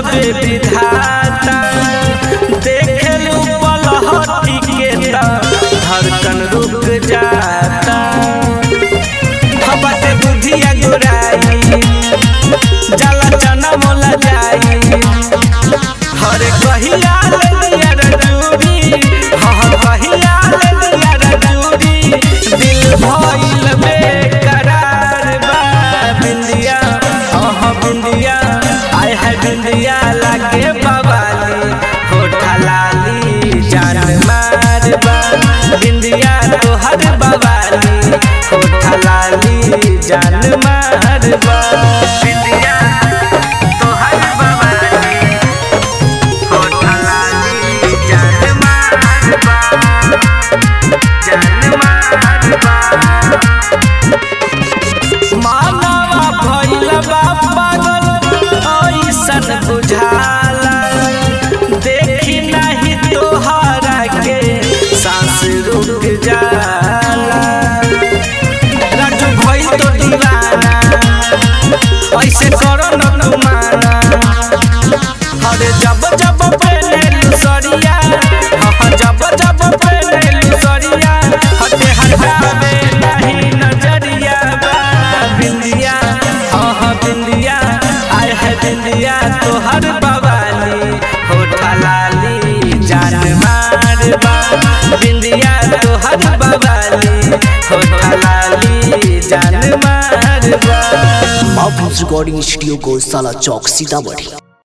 पे विधाता देखलू पलहटी के त धड़कन रुक जाता हबते बुझिया गुराई जला चना मोला जाई हरे कहिया ले दिया रजूरी हाँ कहिया ले दिया रजूरी दिल भइल बेकरार बा बिंदिया हाँ बिंदिया आय है बिंदिया लागे बवाली होठा लाली जान मार बा बिंदिया तोहर बवाली होठा लाली जान मार बा बिंदिया तोहर बवाली होठा लाली जान मार बा जान मार बा मानवा भइल बा पागल ऐसन बुझाला देखी नहीं तोहरा के सांस रुक जाला राजू भइल तो दीवाना ऐसे करो न तू माना अरे जब जब पहने सरिया हाँ जब जब पहने सरिया हटे हटावे नहीं नजरिया बा बिंदिया हाँ हाँ बिंदिया आय है बिंदिया तोहर बवाली होठा लाली जान मार बा बिंदिया तोहर बवाली होठा लाली जान मार बा बाबूज रिकॉर्डिंग स्टूडियो को साला चौक सीतामढ़ी